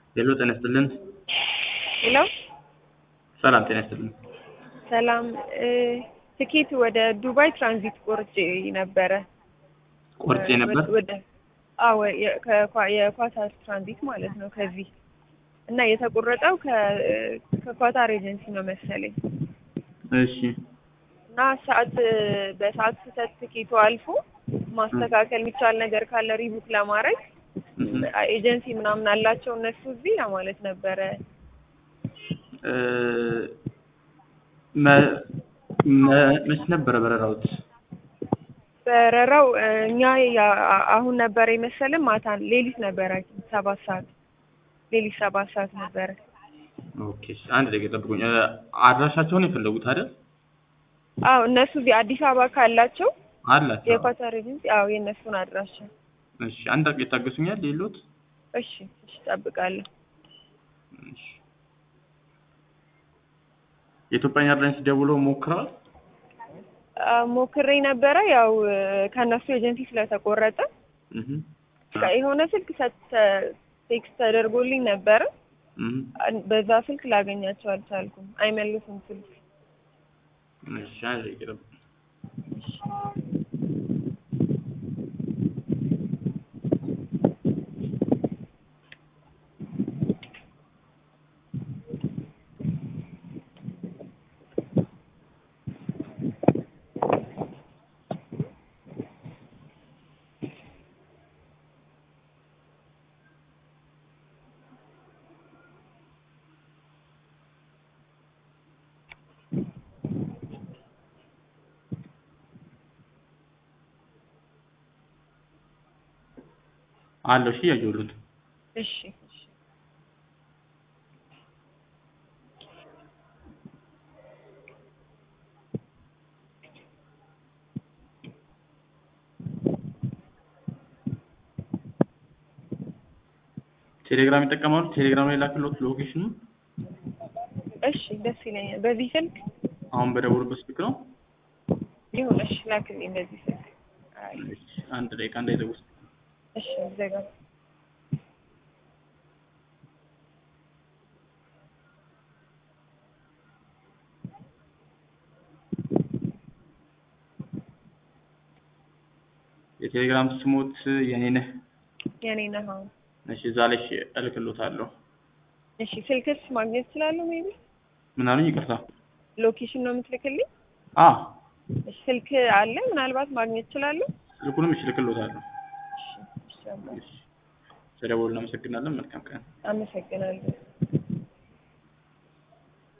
ሄሎ ጤና ይስጥልን። ሄሎ ሰላም ጤና ይስጥልን። ሰላም እ ትኬት ወደ ዱባይ ትራንዚት ቆርጬ ነበረ። ቆርጬ ነበር። ወደ አዎ የ- ከኳ- የኳታር ትራንዚት ማለት ነው ከዚህ እና የተቆረጠው ከ- ከኳታር ኤጀንሲ ነው መሰለኝ እሺ እና ሰዓት በሰዓት ስህተት ትኬቱ አልፎ ማስተካከል የሚቻል ነገር ካለ ሪቡክ ለማድረግ እህ፣ ኤጀንሲ ምናምን አላቸው እነሱ እዚህ ለማለት ነበረ። እ፣ መ- መ- መች ነበረ በረራውት? በረራው እ፣ እኛ ያ- አሁን ነበረ የመሰለን ማታ ሌሊት ነበረ ሰባት ሰዓት ሌሊት ሰባት ሰዓት ነበረ። ኦኬ እሺ፣ አንድ ደቂቃ ጠብቁኝ። እ፣ አድራሻቸውን የፈለጉት አይደል? አዎ እነሱ እዚህ አዲስ አበባ ካላቸው አላቸው። የኳታር ኤጀንሲ አዎ የእነሱን አድራሻ እሺ፣ አንድ ደቂቃ ይታገሱኛል። ሌሎት እሺ እሺ እጠብቃለሁ። እሺ። የኢትዮጵያ ኤርላይንስ ደውለው ሞክረዋል? አ፣ ሞክሬ ነበረ ያው እ፣ ከእነሱ ኤጀንሲ ስለተቆረጠ እህ፣ በቃ የሆነ ስልክ ሰ- ቴክስት ተደርጎልኝ ነበረ እህ፣ አን- በዛ ስልክ ላገኛቸው አልቻልኩም። አይመልሱም ስልክ እሺ፣ አንድ ደቂቃ ጠብቁኝ። አለው። እሺ፣ ያየሁት እሺ እሺ ቴሌግራም ይጠቀማሉ? ቴሌግራም ላይ ላክሎት ሎኬሽኑ እሺ ደስ ይለኛል። በዚህ ስልክ አሁን በደወሉበት ስልክ ነው። ይሁን። እሺ ላክልኝ በዚህ ስልክ። አይ እሺ፣ አንድ ደቂቃ እንዳይዘጉ። እሺ ዘጋ የቴሌግራም ስሞት የኔ ነህ። የኔ ነህ። አሁን እሺ፣ እዛ ላይ እሺ፣ እልክሎታለሁ። እሺ ስልክስ ማግኘት እችላለሁ? ሜቢ ምን አሉኝ? ይቅርታ። ሎኬሽን ነው የምትልክልኝ? አ እሺ ስልክ አለ ምናልባት ማግኘት እችላለሁ? ስልኩንም እሺ፣ እልክሎታለሁ። እሺ እሺ አባ፣ እሺ፣ ስለደወሉ እናመሰግናለን። መልካም ቀን። አመሰግናለሁ።